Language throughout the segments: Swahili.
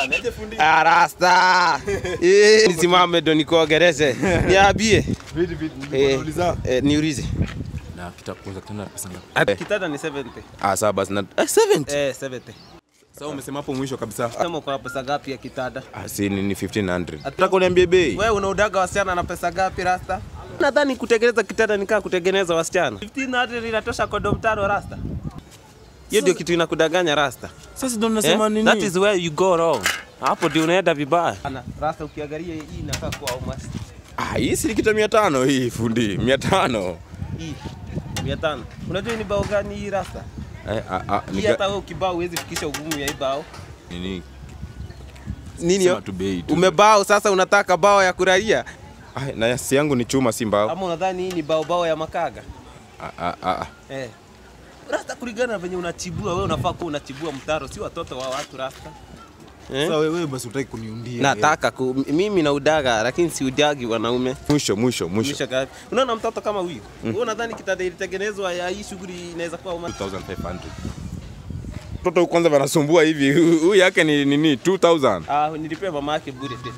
Niaje fundi? Ah, rasta. Eh, nisimame ndo nikuongeleshe. Niambie. Vidi vidi Eh, nilikuuliza. eh, niulize. Na kitakuuza kitanda pesa ngapi? Kitanda ni 70. Ah, sawa basi na eh, 70. Eh, 70. Sasa umesema hapo mwisho kabisa. Kama uko na pesa ngapi ya kitanda? Ah, si ni ni 1500. Nataka uniambie bei. Wewe unaudaga wasichana na pesa ngapi rasta? Nadhani kutengeneza kitanda ni kama kutengeneza wasichana. 1500 inatosha kodom tano rasta. Hiyo ndio kitu inakudanganya rasta. Sasa ndo Eh? nasema nini? That is where you go wrong. Hapo ndio unaenda vibaya. Ana rasta ukiangalia hii inakaa kuwa almost Ah, hii si kita 500 hii fundi. 500. hii 500. Unajua hii ni bao gani hii rasta? Eh, ah, ah, Hii ni hata wewe ukibao huwezi fikisha ugumu ya hii bao. nini? Nini Sema yo? tu bei tu. Umebao sasa unataka bao ya kuraia Ah, na yasi yangu ni chuma si mbao. ama unadhani hii ni bao bao ya makaga? Ah, ah, ah. Eh. Rasta kulingana na venye unachibua wewe unafaa kuwa unachibua mtaro si watoto wa watu rasta. Eh? Sasa wewe basi utaki kuniundia. Nataka ku, mimi na udaga lakini si udagi wanaume. Mwisho mwisho mwisho. Misha gapi? Unaona mtoto kama huyu? Wewe unadhani kitanda ilitengenezwa ya hii shughuli inaweza kuwa uma 2500. Mtoto kwanza wanasumbua hivi. Huyu yake ni nini? 2000. Ah, nilipea mama yake bure tu.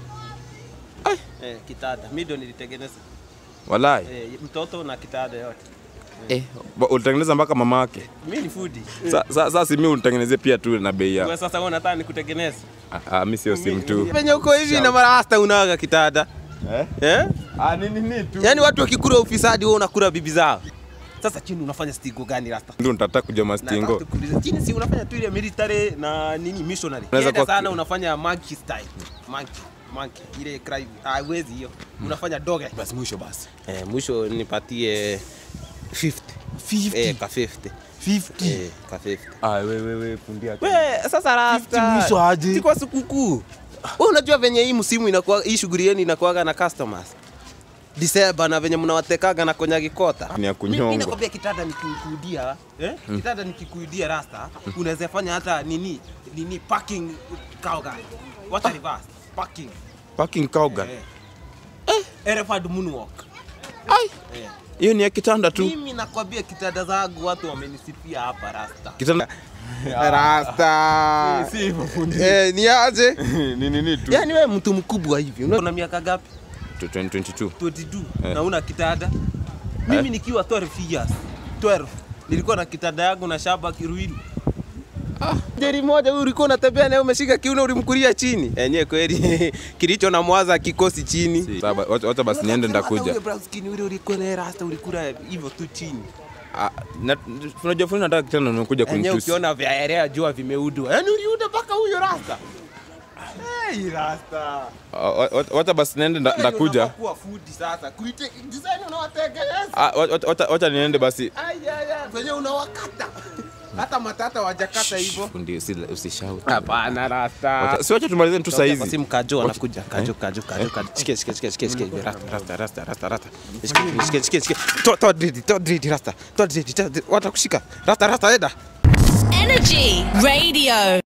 Eh, kitanda. Mimi ndio nilitengeneza. Walai. Eh, mtoto na kitanda yote. Eh, ba- ulitengeneza mpaka mama yake. Mimi ni foodi. Sa- sa- Sasa si mimi unitengenezee pia tu na bei Wewe ya. sasa wewe unataka nikutengeneze? Ah, ah, mimi sio sim tu. Venye uko hivi na marasta unaga kitanda. Eh? Eh? Ah, nini nini tu. Yaani watu wakikula ufisadi wewe unakula bibi zao. Sasa chini unafanya stigo gani rasta? Ndio nitataka kujua mastingo. Nataka tukuulize, Chini si unafanya tu ile military na nini missionary. Unaweza Unaweza kuwa- sana unafanya monkey style. Monkey, monkey. Ile cry haiwezi hiyo. Unafanya doge. Basi mwisho basi. Eh, mwisho nipatie 50. 50. Eh, ka 50. 50. Eh, ka 50. Ah, wewe wewe fundia. We, sasa rasta. 50 mwisho aje? Si kwa sikukuu. Wewe unajua venye hii msimu inakuwa hii shughuli yenu inakuwaga na customers. Disemba na venye mnawatekaga na konyagi kota. Ni ya Mimi kunyonga. nakwambia kitanda nikikuidia, eh? Kitanda nikikuidia rasta, unaweza fanya hata nini nini parking kauga. What a reverse. Parking. Parking cowgirl. Eh. Elephant moonwalk. Ai, Eh. hiyo ni ya kitanda tu. Mimi nakwambia kitanda zangu watu wamenisifia hapa rasta. Kitanda Rasta. Si hivyo fundi. Eh, ni aje? ni nini tu. Yaani wewe mtu mkubwa hivi. Una miaka gapi? 2022. 22 Eh. na una kitanda. Mimi nikiwa 12 years. 12 nilikuwa na kitanda yangu na shamba Kiruiru. Ah, jeri moja huyu ulikuwa unatembea naye umeshika kiuno ulimkulia chini. Enyewe kweli kilicho na mwaza kikosi chini. Sawa, wacha wacha basi niende ndakuja. Wewe brown skin ule ulikuwa na rasta ulikula hivyo tu chini. Ah, na- Unajua fundi nataka kitanda nimekuja Enyewe kunitusi. ukiona vyaelea jua vimeudwa. Yaani uliuda mpaka huyo rasta. Hey, rasta. Ah, wa- wa- Wacha basi niende nda- ndakuja. Kuwa food sasa. Kuite design unawatengeneza. Ah, wa- wacha- wacha- Wacha niende basi. Ayaya, kwenye unawakata hata matata wajakata hivyo. Fundi usi- usishout. Hapana rasta. Wacha- Si wacha tumalize tu saa hizi. Simu kajo anakuja. Kajo kajo kajo kajo. Shike shike shike shike shike. Rasta rasta rasta rasta rasta. Shike shike shike shike. To to dridi to dridi rasta. To dridi to dridi. Watakushika. Rasta rasta eda. Energy Radio.